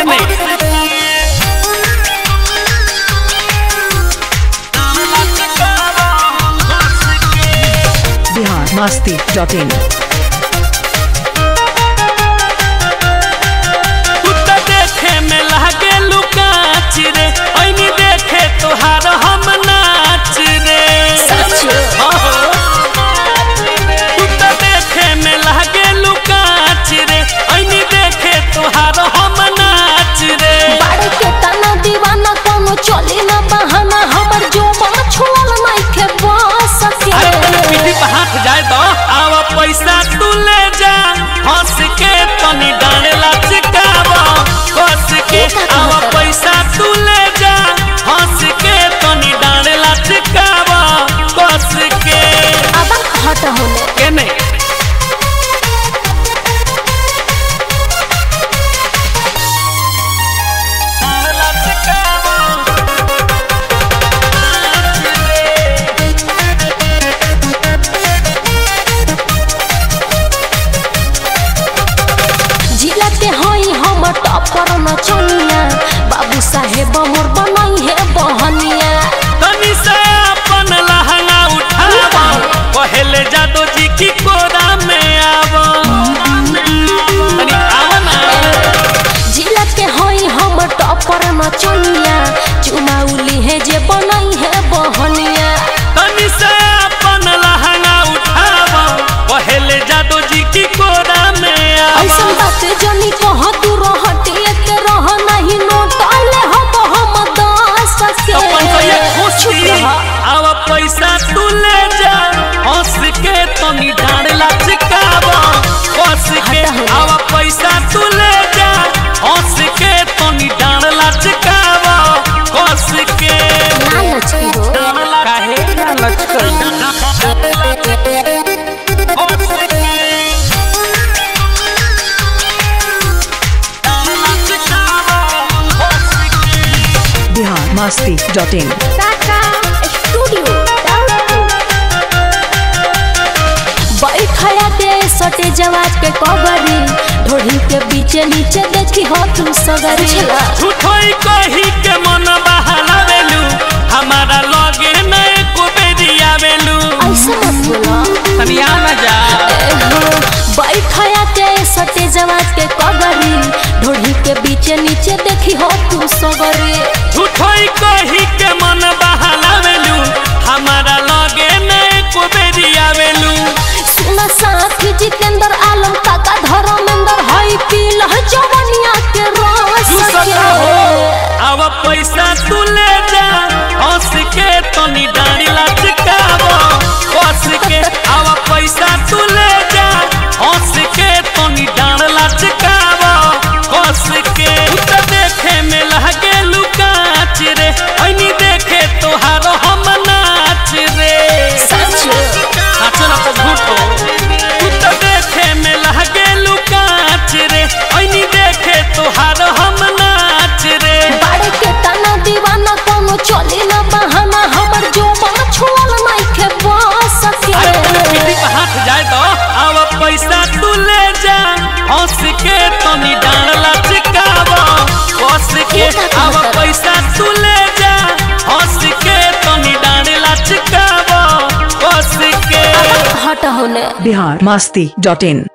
केने बिहार मस्ती डॉट इन तू तो देखे में लागे लुकाच रे ऐनी देखे तोहार हम नाच रे तू तो देखे में लागे लुकाच रे ऐनी देखे तोहार हम नाच रे बाड़े के तना दीवाना कोनो चली ना बहाना हमर जो बा छोल नइखे बस सके अरे तनी पीठी पे हाथ जाए तो आवा पैसा तू ले जा हंस के तनी डांडे लचकावा कस के आवा पैसा तू ले जा हंस के तनी डांडे लचकावा कस के अब हट होने केने जिला के हई हम टपर न चनिया बाबू साहेब मोर बनई है बहनिया तनी से अपन लहंगा उठावा पहले जादो जी की कोरा में आवा तनी आवा ना जिला के हई हम टपर न चनिया चुमाउली है जे बनई है बहनिया तनी से अपन लहंगा उठावा पहले जादो जी की कोरा में ऐसन आवा बात जनी कह तू रहटिए के रह नहीं नोटले हम हम दस के अपन तो ये खुशी चुप रह। आवा पैसा तू ले जा हंस के तनी डांड लचकावा हंस के हटा हो। आवा पैसा तू ले जा हंस के तनी डांड लचकावा हंस के ना लचकी हो काहे ना लचकई Bihar Masti dot in Tata studio बैठया दे सटे जवाब के कबरी ढोढ़ी के बीचे नीचे देखी हो तू सगरी झूठोई कही के मन बहलावेलू हमारा लगे नए को बेरिया वेलू ऐसे मत बोला तनिया न जा बैठया के सटे जवाब के कबरी ढोढ़ी के बीचे नीचे देखी हो तू सगरी झूठोई कही के मन बहलावेलू हमारा लगे नए को बेरिया वेलू सुना साथी जितेंद्र आलम काका धर्मेंद्र हई पील जवनिया के रस तू के सका हो अब पैसा तू ले जा हंस के तनी डांडी लचकावो हंस के अब पैसा तू ले जा हंस के तनी डांड लचकावो हंस के तू तो देखे में लगे लुकाच रे ऐनी देखे तोहार हम नाच रे सच नाचो ना तो झूठो तू तो देखे में लगे लुकाच रे ऐनी देखे तोहार हम नाच रे बाड़े के तना दीवाना कोनो चली ना बहाना हमर जो बा छोल नइखे बस अरे तनी पीठी के पे हाथ जाए तो अब पैसा तू ले जा हंस के तनी डांड लचकावा हंस के अब पैसा तू ले जा हंस के तनी डांड लचकावा हंस के हट होने बिहार मस्ती डॉट इन